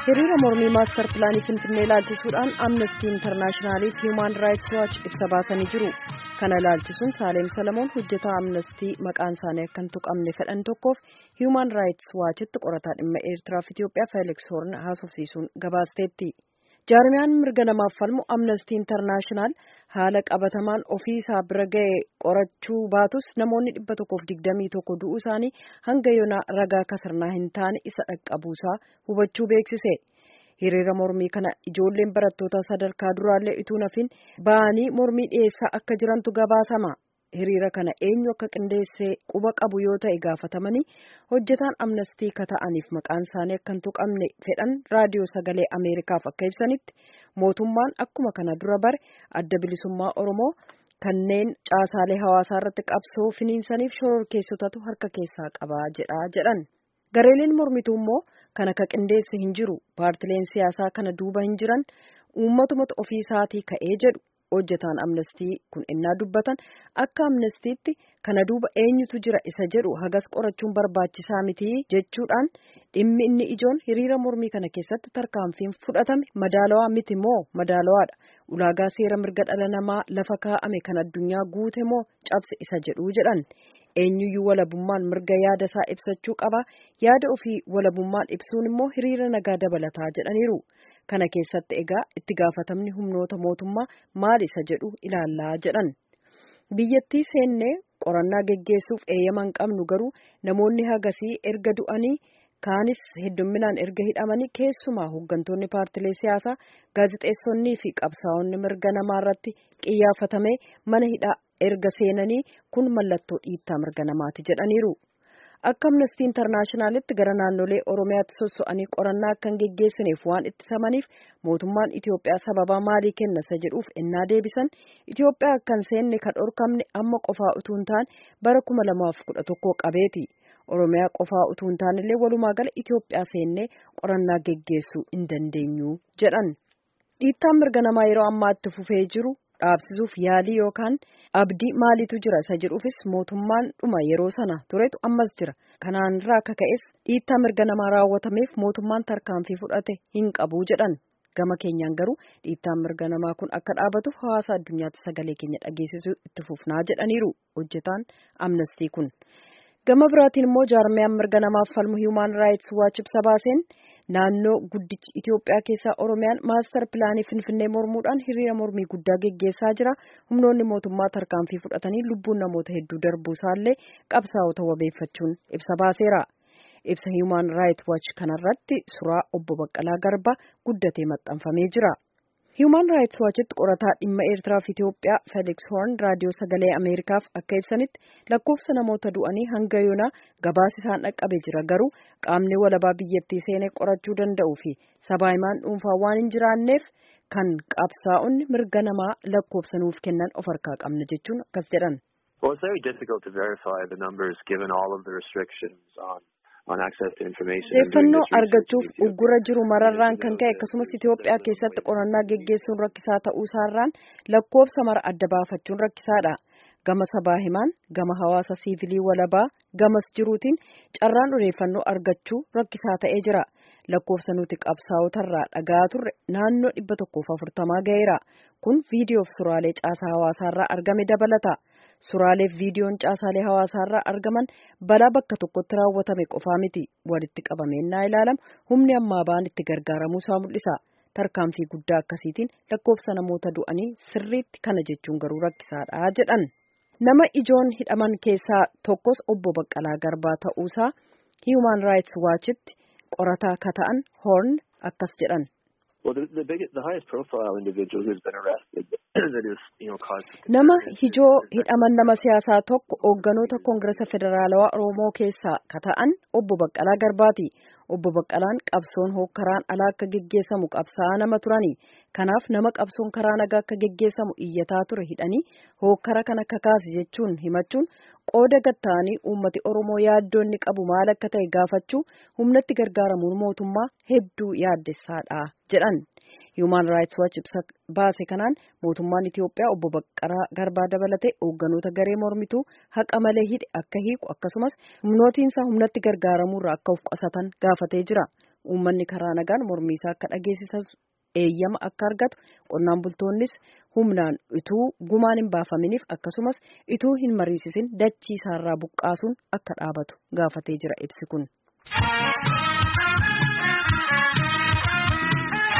hiriira mormii maastar pilaanii finfinnee ilaalchisuudhaan amnestii intarnaashinaaliif hiimaan raayits waachi ibsa baasanii jiru kana ilaalchisuun saaleem salamoon hojjetaa amnestii maqaan isaanii akka hin tuqamne fedhan tokkoof hiimaan raayits waachitti qorataa dhimma eertiraaf itiyoophiyaa feeliks hoorn haasofsiisuun gabaasteetti jaarmiyaan mirga namaaf falmu amnestii intarnaashinaal haala qabatamaan ofii isaa bira ga'e qorachuu baatus namoonni dhibba tokkoof digdamii tokko du'uu isaanii hanga yoonaa ragaa kasarnaa hin taane isa dhaqqabuusaa hubachuu beeksise. hiriira mormii kana ijoolleen barattoota sadarkaa duraallee ituu nafin ba'anii mormii dhiyeessaa akka jirantu gabaasama. hiriira kana eenyu akka qindeessee quba qabu yoo ta'e gaafatamanii hojjetaan amnestii kata'aniif maqaan isaanii akka hin tuqamne fedhan raadiyoo sagalee ameerikaaf akka ibsanitti mootummaan akkuma kana dura bare adda bilisummaa oromoo kanneen caasaalee hawaasaa irratti qabsoo finiinsaniif shororkeessotatu harka keessaa qabaa jedha jedhan gareeleen mormituu immoo kan akka qindeesse hin jiru paartileen siyaasaa kana duuba hin jiran uummatumatu ofii isaatii ka'ee jedhu. hojjetaan amnestii kun innaa dubbatan akka amnestiitti kana duuba eenyutu jira isa jedhu hagas qorachuun barbaachisaa miti jechuudhaan dhimmi inni ijoon hiriira mormii kana keessatti tarkaanfiin fudhatame madaalawaa miti moo madaalawaadha ulaagaa seera mirga dhala namaa lafa kaa'ame kan addunyaa guute moo cabse isa jedhu jedhan eenyuyyuu walabummaan mirga yaada isaa ibsachuu qaba yaada ofii walabummaan ibsuun immoo hiriira nagaa dabalataa jedhaniiru. kana keessatti egaa itti gaafatamni humnoota mootummaa maal isa jedhu ilaallaa jedhan biyyattii seennee qorannaa geggeessuuf eeyyama hin qabnu garuu namoonni hagasii erga du'anii kaanis heddumminaan erga hidhamanii keessumaa hooggantoonni paartilee siyaasaa gaazixeessonnii fi qabsaa'onni mirga namaa irratti qiyyaafatame mana hidhaa erga seenanii kun mallattoo dhiittaa mirga namaati jedhaniiru. akka amnestii intarnaashinaalitti gara naannolee oromiyaatti sosso'anii qorannaa akka hin geggeessineef waan ittisamaniif mootummaan Itiyoophiyaa sababaa maalii kenna isa jedhuuf ennaa deebisan Itiyoophiyaa akka hin seenne kan dhorkamne amma qofaa utuu hin taane bara kuma lamaaf kudha tokko qabeeti oromiyaa qofaa utuu hin taanellee walumaa gala Itiyoophiyaa seennee qorannaa geggeessuu hin dandeenyu jedhan dhiittaan mirga namaa yeroo ammaatti fufee jiru. dhaabsisuuf yaalii yookaan abdii maaliitu jira isa jedhuufis mootummaan dhuma yeroo sana turetu ammas jira kanaan irraa akka ka'es dhiittaa mirga namaa raawwatameef mootummaan tarkaanfii fudhate hin qabu jedhan gama keenyaan garuu dhiittaan mirga namaa kun akka dhaabatuuf hawaasa addunyaatti sagalee keenya dhageessisuu itti fufnaa jedhaniiru hojjetaan amnestii kun gama biraatiin immoo jaarmiyaan mirga namaaf falmu hiimaan raayits waachi ibsa baaseen. naannoo guddichi Itiyoophiyaa keessaa Oromiyaan maastar pilaanii Finfinnee mormuudhaan hiriira mormii guddaa geggeessaa jira. Humnoonni mootummaa tarkaanfii fudhatanii lubbuun namoota hedduu darbuu isaallee qabsaa'ota wabeeffachuun ibsa baaseera. Ibsa Human Rights Watch kanarratti suuraa obbo Baqqalaa Garbaa guddatee maxxanfamee jira. Human Rights Watchitti qorataa dhimma Eertiraa fi Itiyoophiyaa Felix Horn raadiyoo sagalee Ameerikaaf akka ibsanitti lakkoofsa namoota du'anii hanga yoonaa gabaasi isaan dhaqqabe jira garuu qaamni walabaa biyyattii seenee qorachuu danda'uu fi sabaa himaan dhuunfaa waan hin jiraanneef kan qabsaa'onni mirga namaa lakkoofsa nuuf kennan of harkaa qabna jechuun akkas jedhan. Well, it's very difficult to verify the numbers given all of the restrictions on Odeeffannoo argachuuf uggura jiru mararraan kan ka'e akkasumas Itoophiyaa keessatti qorannaa geggeessuun rakkisaa ta'uu isaarraan lakkoofsa mara adda baafachuun rakkisaadha. Gama sabaa himaan, gama hawaasa siivilii walabaa, gamas jiruutiin carraan odeeffannoo argachuu rakkisaa ta'ee jira. Lakkoofsa nuti qabsaa'otarraa dhagaa turre naannoo dhibba tokkoof afurtamaa ga'eera. Kun viidiyoof suuraalee caasaa hawaasaarraa argame dabalata. Suuraalee fi viidiyoon caasaalee hawaasaarraa argaman balaa bakka tokkotti raawwatame qofaa miti walitti qabameennaa ilaalamu humni ammaa ba'an itti gargaaramuu isaa mul'isa. Tarkaanfii guddaa akkasiitiin lakkoofsa namoota du'anii sirriitti kana jechuun garuu rakkisaadha jedhan. Nama ijoon hidhaman keessaa tokkos obbo Baqqalaa Garbaa ta'uusaa Human Rights Watchitti qorataa akka ta'an Horn akkas jedhan. Nama hijoo hidhaman nama siyaasaa tokko hoogganoota Koongiresa Federaalawaa Oromoo keessaa ka ta'an obbo Baqqalaa Garbaati. Obbo Baqqalaan qabsoon hookkaraan alaa akka geggeessamu qabsaa'aa nama turani. Kanaaf nama qabsoon karaa nagaa akka geggeessamu iyyataa ture hidhanii hookkara kana kakaase jechuun himachuun qooda gatta'anii uummati Oromoo yaaddoo inni qabu maal akka ta'e gaafachuu humnatti gargaaramuun mootummaa hedduu yaaddessaadha jedhan. Human Rights Watch ibsa baase kanaan mootummaan Itiyoophiyaa obbo Baqqalaa Garbaa dabalatee hoogganoota garee mormituu haqa malee hidhe akka hiiku akkasumas humnootiinsa humnatti gargaaramuurraa akka of qusatan gaafatee jira. uummanni karaa nagaan mormii isaa akka dhageessisu eeyyama akka argatu qonnaan bultoonnis humnaan ituu gumaan hin baafaminiif akkasumas ituu hin mariisisin dachii isaarraa buqqaasuun akka dhaabatu gaafatee jira ibsi kun.